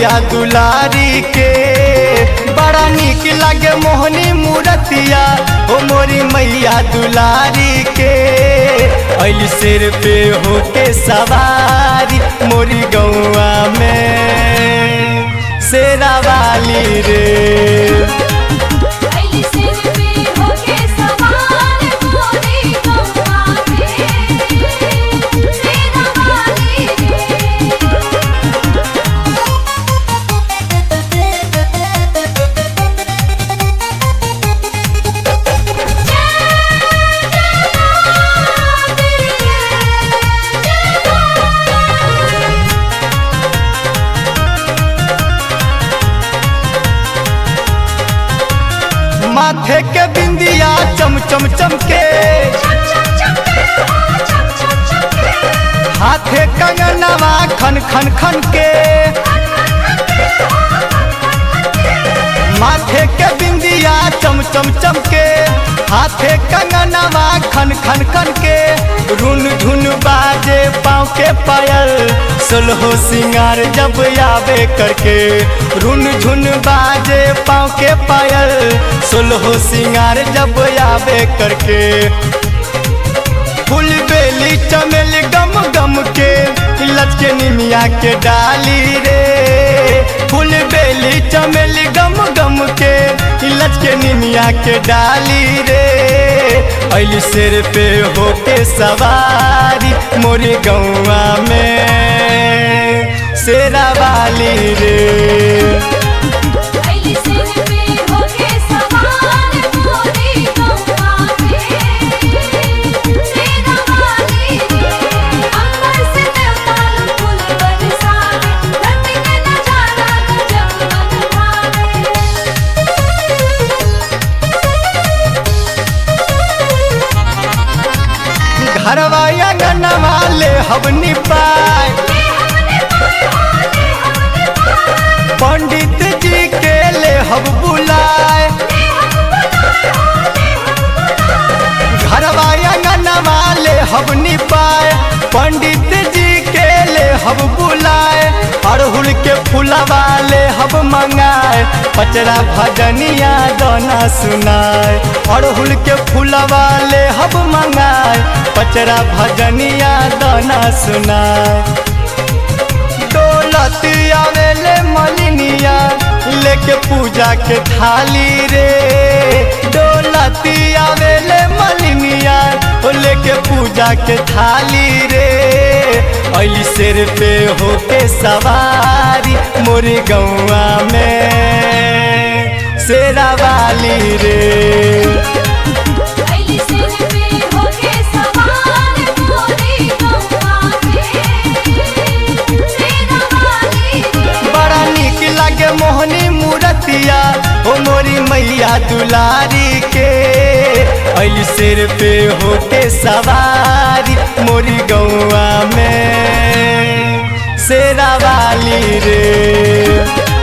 मैया दुलारी के बड़ा निक लागे मोहनी मूरतिया ओ मोरी मैया दुलारी के अल सिर पे होके सवारी मोरी गौआ में शेरा वाली रे अली सिर पे होके सवार मोरी गौवा में सेना वाली रे माथे के बिंदिया चम चम चमके हाथे कंगनवा खन खन खन के माथे के बिंदिया चम चम चमके हाथे कंगनवा खन खन खन के रुन झुन बाजे पाँव के पायल सोलहो सिंगार जब आवे करके रुन झुन बाजे पाँव के पायल सोलहो सिंगार जब आवे करके फूल बेली चमेली गम गम के लचके निमिया के डाली रे फूल बेली चमेली गम गम के लचके निमिया के डाली रे अल सिर पे होके सवारी मोरी गौआ में शेरा वाली रे अली सिर पे होके सवार मोरी गौवा में सेना वाली रे अंबर से देवताल फूल बरसावे धरती के नजारा गजब मन भावे घरवा अंगनवा ले हवनी पाए ले हमने पाए हो ले हमने पाए पंडित जी के ले हब बुलाए ले हम बुलाए हो ले हम बुलाए घरवा अंगनवा ले हब निपाए पंडित जी के ले हब बुलाए अड़हुल के फूलवा ले हब मंगाए पचरा भजनिया दोना सुनाए अड़हुल के फूलवा ले हब मंगाए पचरा भजनिया दोना सुनाए दौलत आवेले मलिनिया लेके पूजा के थाली रे दौलत आवेले मलिनिया ओ लेके पूजा के थाली रे अली सिर पे होके सवारी मोरी गौआ में शेरा वाली रे अली सिर पे होके सवार मोरी गौवा में सेना वाली रे बड़ा निक लागे मोहनी मूरतिया ओ मोरी मैया दुलारी के अल सिर पे होके सवारी मोरी गौआ में शेरा वाली रे